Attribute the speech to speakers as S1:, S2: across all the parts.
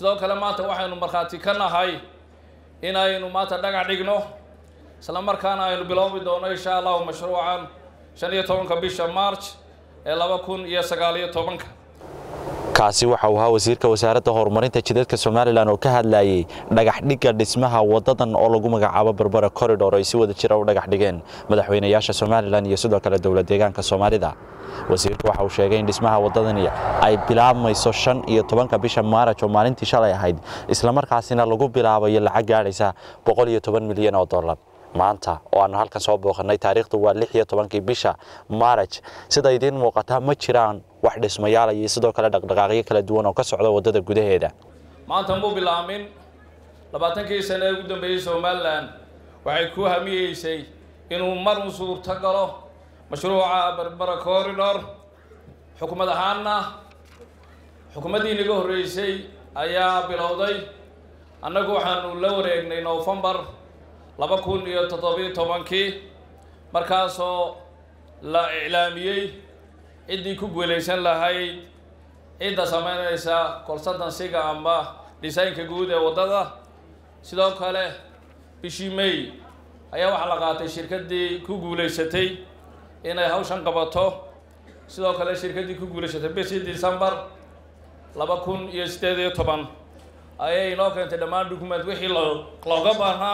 S1: sidoo kale maanta waxaynu markhaati ka nahay inaynu maanta dhagax dhigno isla markaana aynu biloobi doono insha allahu mashruucan shan iyo tobanka bisha march ee laba kun iyo sagaal iyo tobanka
S2: kaasi waxa uu ahaa wasiirka wasaaradda horumarinta jidadka somalilan oo ka hadlayay dhagax dhigga dhismaha wadadan oo lagu magacaabo berbera corridor ay si wada jira u dhagax dhigeen madaxweynayaasha somalilan iyo sidoo kale dowlad deegaanka soomaalida wasiirku waxa uu sheegay in dhismaha wadadani ay bilaabmayso shan iyo tobanka bisha maaraj oo maalintii shalay ahayd islamarkaasina lagu bilaabayo lacag gaadhaysa boqol iyo toban milyan oo dollar maanta oo aanu halkan soo booqannay taariikhdu waa lix iyo tobankii bisha maaraj sida idiin muuqataa ma jiraan wax dhismayaal iyo sidoo kale dhaqdhaqaaqyo kala duwan oo ka socda waddada gudaheeda
S1: maanta muu bilaamin labaatankii sane ee ugu dambeeyey somalilan waxay ku hamiyeysay inuu mar u suurto galo mashruuca berbera corridor xukuumad ahaanna xukuumaddii naga horreysay ayaa bilowday annagu waxaanu la wareegnay novembar laba kun iyo toddobiyo tobankii markaasoo la iclaamiyey ciddii ku guulaysan lahayd cidda sameynaysa konsultansiga amba dhisaynka guud ee waddada sidoo kale bishii may ayaa waxaa la qaatay shirkaddii ku guulaysatay inay hawshan qabato sidoo kale shirkaddii ku guulaysatay bishii december laba kun iyo siddeed iyo toban ayay inoo keentay dhammaan dukument wixii looga baahnaa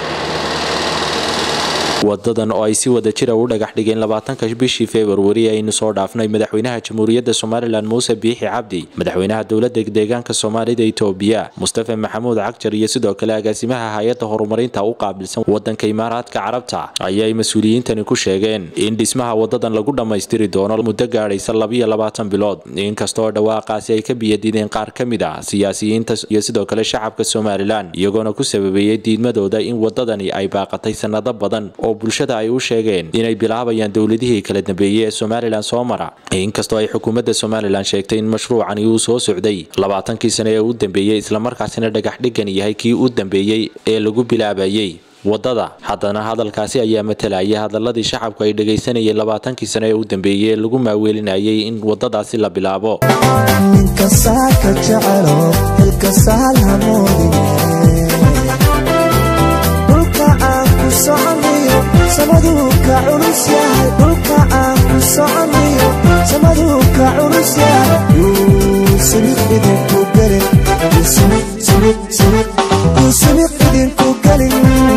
S2: wadadan oo ay si wada jira u dhagax dhigeen labaatanka bishii februari aynu soo dhaafnay madaxweynaha jamhuuriyadda somalilan muuse biixi cabdi madaxweynaha dowladda deegaanka soomaalida itoobiya mustafa maxamuud cagjar iyo sidoo kale agaasimaha hay-adda horumarinta u qaabilsan wadanka imaaraadka carabta ayay mas-uuliyiintani ku sheegeen in dhismaha wadadan lagu dhammaystiri doono muddo gaadhaysa labiyo labaatan bilood inkastoo dhawaaqaasi ay ka biyadiideen qaar ka mid ah siyaasiyiinta iyo sidoo kale shacabka somalilan iyagoona ku sababeeyey diidmadooda in wadadani ay baaqatay sanado badan oo bulshada ay u sheegeen inay bilaabayaan dowladihii kala dambeeyey ee somalilan soo mara inkastoo ay xukuumadda somalilan sheegtay in mashruucani uu soo socday labaatankii sane ee u dambeeyey islamarkaasina dhagax dhigan yahay kii u dambeeyey ee lagu bilaabayey wadada haddana hadalkaasi ayaa matalayay hadaladii shacabku ay dhagaysanayeen labaatankii sane ee u dambeeyey ee lagu maaweelinayay in wadadaasi la bilaabo
S3: samaduu ka culus yahay dhulka aan ku soconayo samaduu ka culus yahay yuusubiq idinku gelin yuusubiq idinku gelin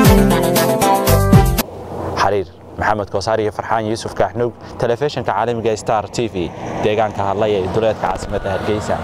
S2: xariir maxamed koosaar iyo farxaan yuusuf kaaxnuug telefishinka caalamiga star t v deegaanka hadlaya ee duleedka caasimadda hargeysa